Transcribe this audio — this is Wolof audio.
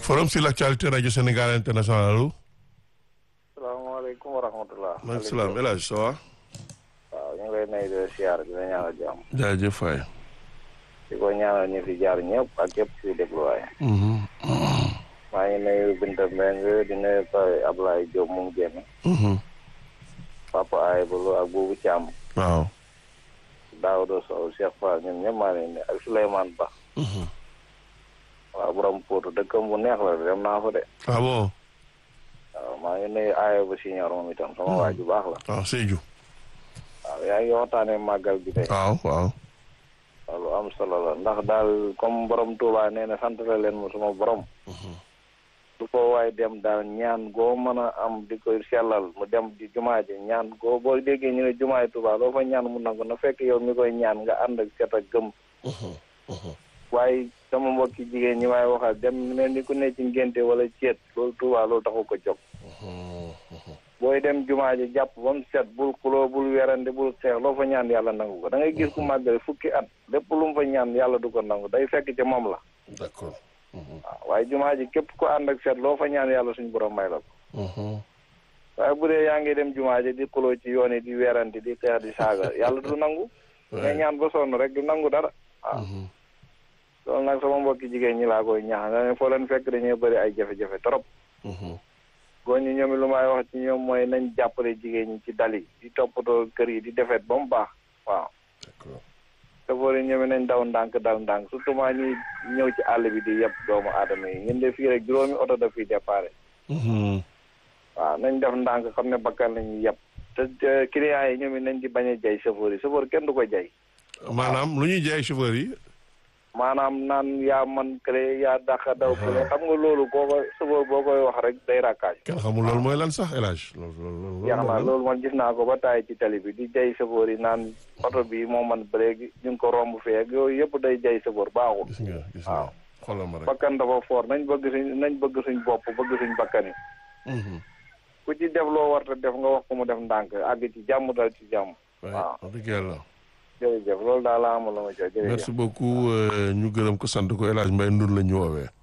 forum sur l'actualité rajo Sénégal international allo. salaamaaleykum wa rahmatulah. maaleykum salaam El Hadj ça va. waaw ñu ngi lay nuyu di la siyaar di la ñaanal jàmm. jaajëf waay. di ko ñaanal ñu fi jaar ñëpp ak képp kuy déglu waaye. maa ngi nuyu Binta Mbengue di nuyu Paa Ablaye Diop mu ngi génn. papa Aye Bolo ak Boubou Thiam. waaw. Daouda Sow Cheikh Fall ñun ñëpp maa ngi leen di ak Souleymane Ba. waaw borom Potou dëkkam bu neex la dem naa fa de. ah bon. waaw maa ngi nuyu Aye ba Signor moom itam sama waa ju baax la. waaw Sédhiou. waaw yaa ngi waxtaanee màggal bi tey. waaw waaw. waaw lu am solo la ndax daal comme borom Touba nee na sant la leen ma suma borom. du ko waay dem daal ñaan goo mën a am di ko sellal mu dem di jumaa ji ñaan goo boo déggee ñu ne jumaay Touba loo fa ñaan mu nangu na fekk yow mi koy ñaan nga ànd ak set ak gëm. waaye sama mbokki jigéen ñi may waxal dem mel ni ku ne ci ngénte wala ceet loolu Touba loolu taxu ko jóg. booy dem jumaa ji jàpp ba mu set bul xuloo bul werante bul xeex loo fa ñaan yàlla nangu ko da ngay gis ku màggal fukki at lépp lu mu fa ñaan yàlla du ko nangu day fekk ca moom la. d'accord. waaw waaye jumaa ji képp ko ànd ak set loo fa ñaan yàlla suñu borom may la ko. waaye bu dee yaa ngi dem jumaa ji di xuloo ci yoon yi di werante di xeex di saaga yàlla du nangu. nga ñaan ba sonn rek du nangu dara waaw. loolu nag sama mbokki jigéen ñi laa koy ñaax nga ne foo leen fekk dañuy bëri ay jafe-jafe trop. góor ñi ñoom lu may wax ci ñoom mooy nañ jàppale jigéen ñi ci dal yi di toppatoo kër yi di defet ba mu baax waaw. safoor yi ñoom nañ daw ndànk dal ndànk surtout maa ñuy ñëw ci àll bi di yeb doomu aadama yi ñun de fii rek juróomi oto daf fiy déparé. waaw nañ def ndànk xam ne bakkan lañuy yeb te clients yi ñoom nañ di bañ a jay safoor yi safoor kenn du ko jay. maanaam lu ñuy jaay chauffeur yi. maanaam naan yaa man kële yaa dàqa daw kële xam nga loolu boo ko safoor boo koy wax rek day rakkaaj. kenn xamul loolu mooy lan sax El Hadj loolu jeex na loolu man gis naa ko ba taay ci tali bi di jay safoor yi naan oto bi moo man bëreegi ñu ngi ko romb fee ak yooyu yëpp day jay safoor baaxul. gis nga gis nga xoolal ma rek. bakkan dafa foor nañ bëgg suñ nañ bëgg suñ bopp bëgg suñ bakkan yi. ku ci def loo war def nga wax ko mu def ndànk àgg ci jàmm dal ci jàmm. waaw wax dëgg yàlla. jërëjëf loolu daal laa amul la ma jox jërëjëf. merci beaucoup ñu gërëm ko sant ko El Hadj Mbaye Ndour la ñu woowee.